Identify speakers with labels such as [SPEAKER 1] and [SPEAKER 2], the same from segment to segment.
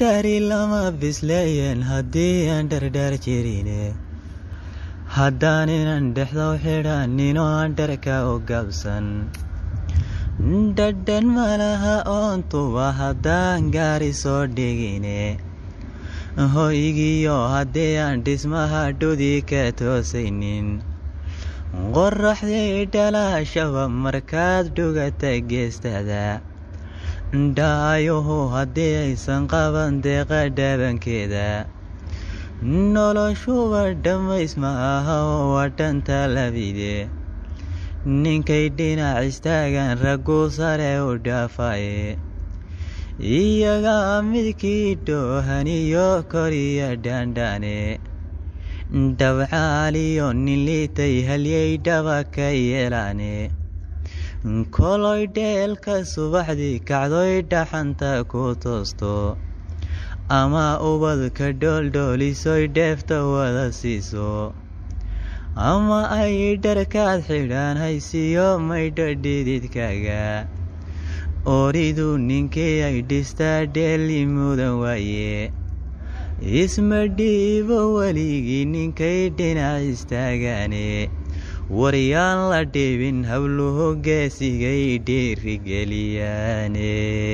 [SPEAKER 1] dhari lama bisleeyeen haddii aan dhardhaar jirine haddaan inan dhexdow xidhaninoo aan dharka u gabsan dhadhan malaha oontuba haddaan gaari soo dhigine hoygiyo haddii aan dhismaha dhudi ka toosaynin qoraxdii dhalaashaba markaad dhugata geestada dhaayuhu haddii aysan qaban deeqa dhaabankeeda noloshuba dhammays ma aha oo waa dhanta labide ninkay dhinac istaagan ragguu sare u dhaafaye iyagaa midkii dhoohaniyo koriya dhaandhaane dhabcaaliyo nin liitay halyay dhaba ka yeelaane koloy dheelka subaxdii kacdoy dhaxanta ku toosto ama ubadka dhooldhoolisoy dheefta wada siiso ama ay dharkaad xidhaan haysiyo maydha dhididkaaga oridu ninkii ay dhistaa dheeli mudan waaye isma dhiibo weligii ninkay dhinac istaagaane waryaan la dhibin howluhu geesigay dhiirigeliyaane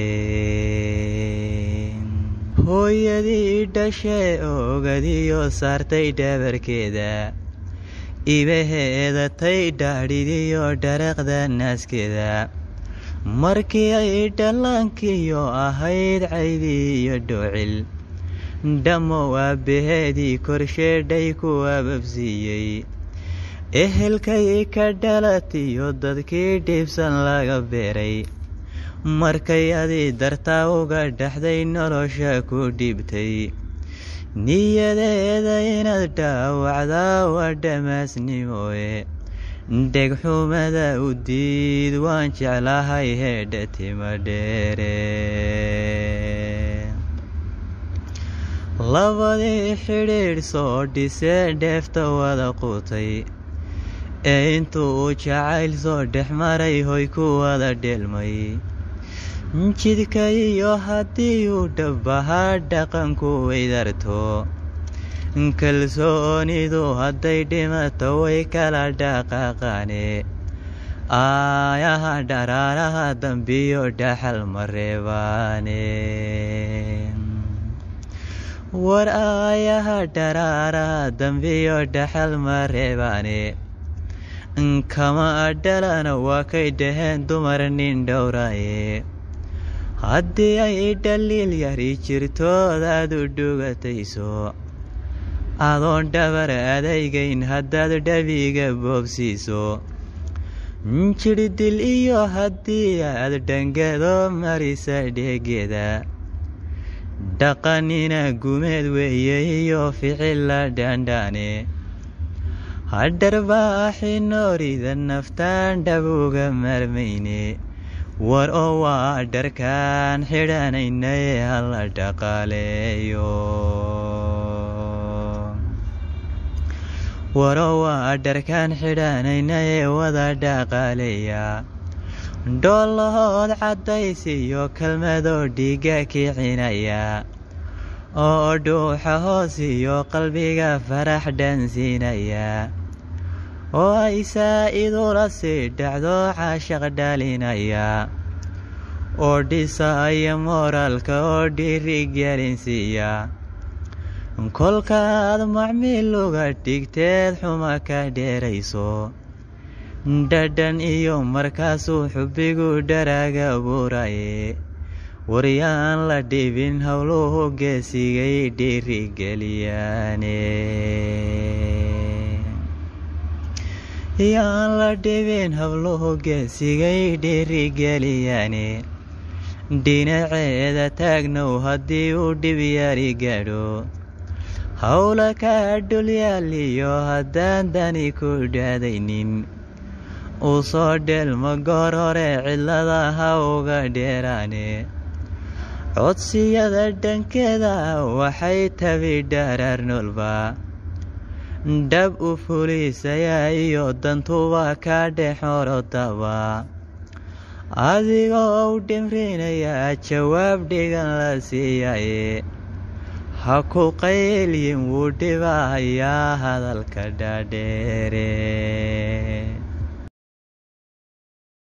[SPEAKER 1] hooyadii dhashee ogadiyo saartay dhabarkeeda ibaheeda tay dhaadhidiyo dharaqda naaskeeda markii ay dhallaankiyo ahayd caydi iyo dhoocil dhammo aabbaheedii korsheedhay ku ababsiiyey ehelkay ka dhalatiyo dadkii dhibsan laga beeray markay adi dartaa uga dhaxday nolosha ku dhibtay niyadeeda inaad dhaawacdaa waa dhammaasnimooye dhegxumada u diid waan jeclahay heedha tima dheere labadii xidhiidh soo dhisee dheefta wada quutay ee intuu uu jacayl soo dhex maray hoy ku wada dheelmay jidka iyo haddii uu dhabbahaa dhaqanku weydarto kalsoonidu hadday dhimato way kala dhaqaaqaane aayaha dharaaraha dambiyo dhaxal ma reebaane war aayaha dharaaraha dambiyo dhaxal ma reebaane kama dhalana waa kay dhaheen dumar nin dhowraaye haddii ay dhaliil yari jirtoodaad u dhugatayso adoon dhabar adaygayn haddaad dhabiga boobsiiso jidhdil iyo haddii aad dhangado marisa dheegeeda dhaqanina gumeed weeye iyo ficilla dhaandhaane hadharbaaxi noorida naftaan dhabuga marmayne war oo waa dharkaan xidhanayna ee hala dhaqaaleeyo waroo waa dharkaan xidhanayna ee wada dhaqaaleeya dhoolahood caddays iyo kelmadoo dhiiga kicinaya oo dhuuxa hoos iyo qalbiga farax dhansiinaya oo ay saa-idula sii dhacdo caashaq dhalinaya oo dhisaya mooraalka oo dhiirigelinsiiya kolkaad macmiil uga dhigteed xuma ka dheerayso dhadhan iyo markaasuu xubbigu dharaaga buuraye waryaan la dhibin howluhu geesigay dhiirigeliyaane yaan la dhibin howluhu geesigay dhiirigeliyaane dhinaceeda taagnow haddii uu dhib yari gaadho howla kaa dhulyaaliyo haddaan dani ku dhaadaynin uu soo dheelma goor hore cidlada ha uga dheeraane codsiyada dhankeeda waxay tabi dharaar noolba dhab u fuliisaya iyo dantuba ka dhexorodaba adigoo u dhimrinaya jawaab dhigan la siiyaye ha ku qaylyin wuu dhibahayaa hadalka dhaadheere